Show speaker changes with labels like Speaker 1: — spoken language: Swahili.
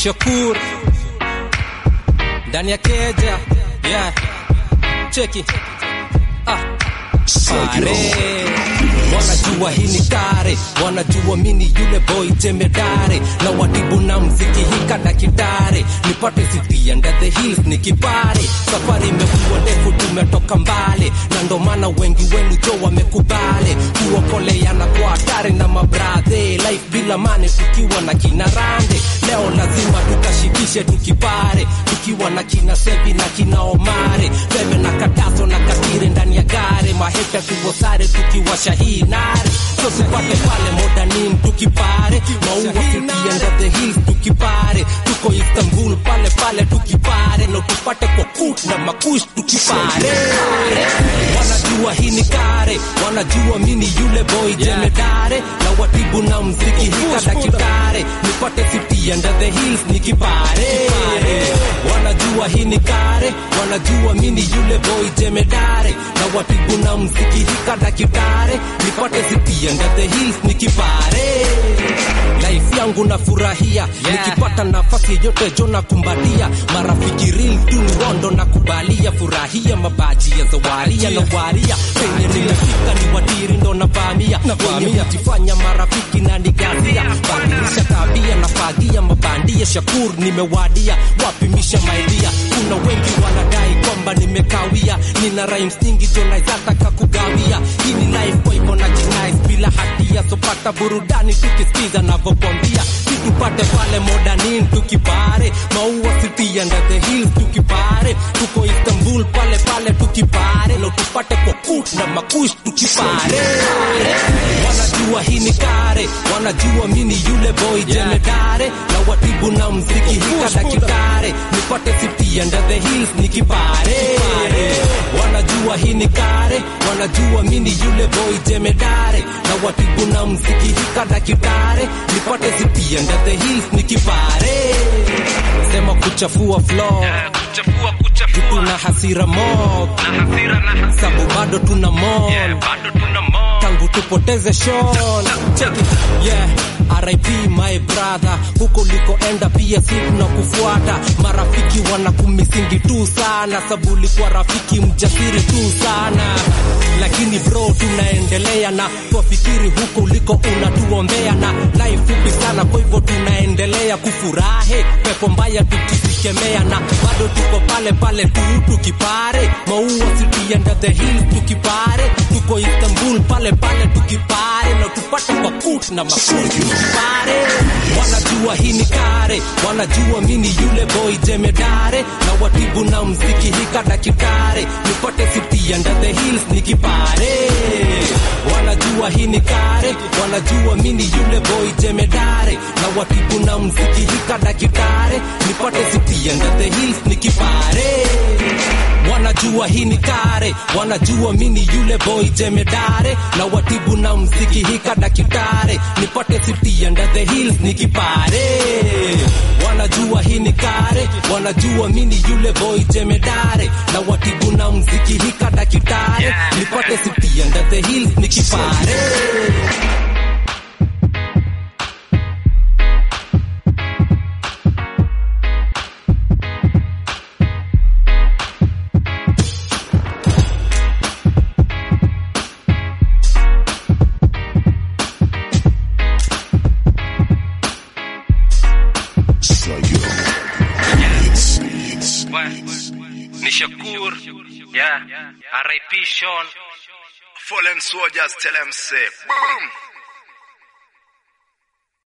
Speaker 1: Shakur ndani ya keja yeah. Cheki ah. Pare wanajua hii ni kare, wanajua mini yule boy jemedare na watibu na mziki hika dakitare, nipate city under the hills ni kipare. Safari imekuwa ndefu, tumetoka mbali, na ndo maana wengi wenu jo wamekubali kuokoleana kwa hatari na mabradhe, life bila mane, tukiwa na kina Rande. Leo lazima tukashikishe tukipare, tukiwa na kina Sebi na kina Omare, Bebe na Kataso na Katire ndani ya gare, maheka tuwosare tukiwasha hii nare, so sipate pale modanin tukipare, maua tukienda the hills tukipare, tuko Istanbul pale pale tukipare, na tupate kwa kut na makush tukipare. Wanajua hii ni kare, wanajua mini yule boy jemedare, na watibu na mziki hika dakitare, nipate city under the hills nikipare. Wanajua hii ni kare, wanajua mini yule boy jemedare, na watibu na mziki hika dakitare, nipate city under the hills nikipare. Life yangu nafurahia nikipata nafasi yote jo na kumbalia marafiki real tu ni rondo na kubalia furahia mabaji ya zawaria na waria penye nimefika ni wadiri ndo navamia wenye kujifanya marafiki na nigazia badilisha tabia na fagia mabandia shakur nimewadia wapimisha maidia kuna wengi wanadai kwamba nimekawia nina rhymes nyingi jo naizataka kugawia hii ni life kwa hivyo na jinais bila hatia sopata burudani tukisikiza navyokwambia situpate pale modanin tukipare maua city under the hills tukipare tuko istanbul pale pale tukipare na tupate kwa kut na makush tukipare wanajua hii ni kare wanajua mini yule boy jemedare na watibu na mziki hika dakitare nipate city under the hills nikipare wanajua hii ni kare wanajua mini yule boy jemedare na watibu na mziki hika dakitare nipate city under the hills nikipare sema kuchafua flow
Speaker 2: kuchafua kuchafua
Speaker 1: tuna hasira mob
Speaker 2: na hasira na hasira
Speaker 1: sabu bado tuna mon
Speaker 2: yeah, bado tuna mo
Speaker 1: tangu tupoteze Sean. Check it. Yeah. RIP my brother, huko ulikoenda pia si tunakufuata. Marafiki wanakumisingi tu sana, sabu ulikuwa rafiki mjasiri tu sana, lakini bro, tunaendelea na twafikiri huko uliko unatuombea, na life fupi sana, kwa hivyo tunaendelea kufurahi, pepo mbaya tukisikemea, na bado tuko pale pale tu tukipare, maua city under the hills tukipare, tuko Istanbul pale pale tukipare, na tupate kwa kut na makut tukipare. Wanajua hii ni kare, wanajua mini yule boy jemedare, na watibu na mziki hika dakitare, nipate city under the hills nikipare. Wanajua hii ni kare, wanajua mini yule boy jemedare, na watibu na mziki hika dakitare, nipate city under the hills nikipare wanajua hii ni kare, wanajua mini yule boy jemedare, na watibu na mziki hika dakitare, nipate city under the hills nikipare. Wanajua hii ni kare, wanajua mini yule boy jemedare, na watibu na mziki hika dakitare, nipate city under the hills nikipare.
Speaker 2: ni Shakur yeah RIP Sean
Speaker 3: Fallen soldiers tell them say, boom.